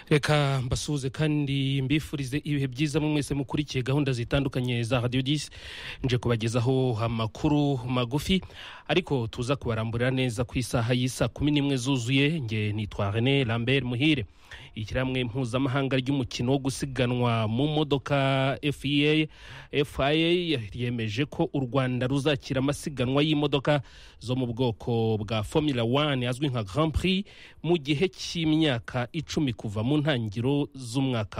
reka mbasuhuze kandi mbifurize ibihe byiza mu mwese mukurikiye gahunda zitandukanye za radiyo disi nje kubagezaho amakuru magufi ariko tuza kubaramburira neza ku isaha y'isa kumi n'imwe zuzuye nge nitwa rene lambert muhire ishyirahamwe mpuzamahanga ry'umukino wo gusiganwa mu modoka fia fia ryemeje ko u rwanda ruzakira amasiganwa y'imodoka zo mu bwoko bwa formula one azwi nka grand prix mu gihe cy'imyaka icumi kuva mu ntangiriro z'umwaka